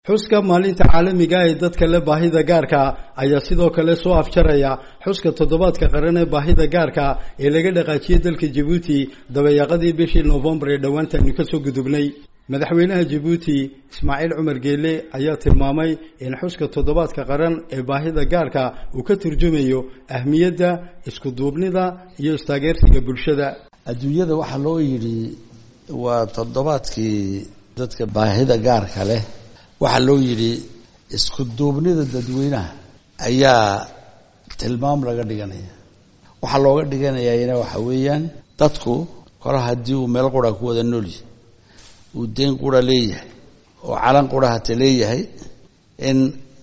xuska maalinta caalamiga ee dadka leh baahida gaarka ayaa sidoo kale soo afjaraya xuska toddobaadka qaran ee baahida gaarka ee laga dhaqaajiyey dalka jabuuti dabayaaqadii bishii noofembar ee dhowaantaynu kasoo gudubnay madaxweynaha jabuuti ismaaciil cumar geele ayaa tilmaamay in xuska toddobaadka qaran ee baahida gaarka uu ka turjumayo ahmiyadda iskuduubnida iyo istaageersiga bulshada adduunyada waxaa loo yidhi waa toddobaadkii dadka baahida gaarka leh waxaa loo yidhi isku duubnida dadweynaha ayaa tilmaam laga dhiganaya waxaa looga dhiganayana waxa weeyaan dadku kole haddii uu meel qura ku wada noolyahy uu deyn qura leeyahay oo calan qura hata leeyahay in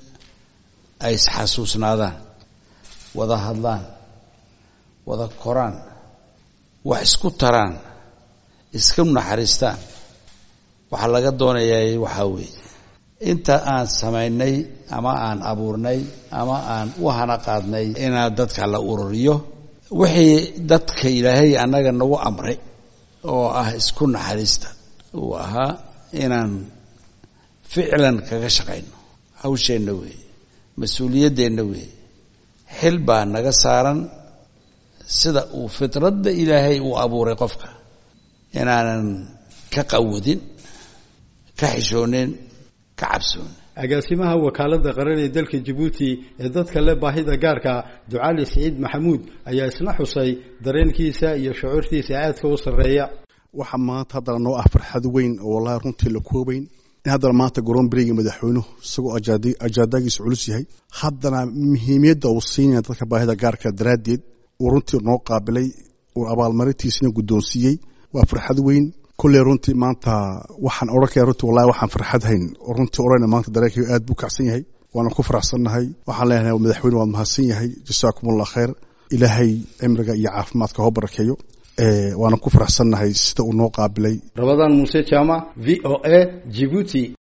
ay isxasuusnaadaan wada hadlaan wada koraan wax isku taraan iska naxariistaan waxaa laga doonayaa waxaa weeye inta aan samaynay ama aan abuurnay ama aan u hana qaadnay inaa dadka la ururiyo wixii dadka ilaahay annaga nagu amray oo ah isku naxariista uu ahaa inaan ficlan kaga shaqayno hawsheenna weeye mas-uuliyaddeenna weeye xil baa naga saaran sida uu fitradda ilaahay uu abuuray qofka inaanan ka qawadin ka xishoonin ka cabsoonin agaasimaha wakaaladda qaran ee dalka jabuuti ee dadka leh baahida gaarka ducaali siciid maxamuud ayaa isna xusay dareenkiisa iyo shucuurtiisa aadka u sarreeya waxaa maanta haddana noo ah farxad weyn oo wallahi runtii la koobayn in haddana maanta garoon beriga madaxweynuhu isagoo ajaadaagiisa culus yahay haddana muhiimiyadda uu siinaya dadka baahida gaarka daraaddeed uu runtii noo qaabilay uu abaalmarintiisina guddoonsiiyey waa farxad weyn kulley runtii maanta waxaan odhan kaya runtii wallahi waxaan farxad hayn oo runtii odhana maanta dareenkayga aad buu kacsan yahay waana ku faraxsannahay waxaan leenahay madaxweyne waad mahadsan yahay jasaakum allah khayr ilaahay cimriga iyo caafimaadka hoo barakeeyo waana ku faraxsannahay sida uu noo qaabilay rabadaan muuse jaamac v o a jibuuti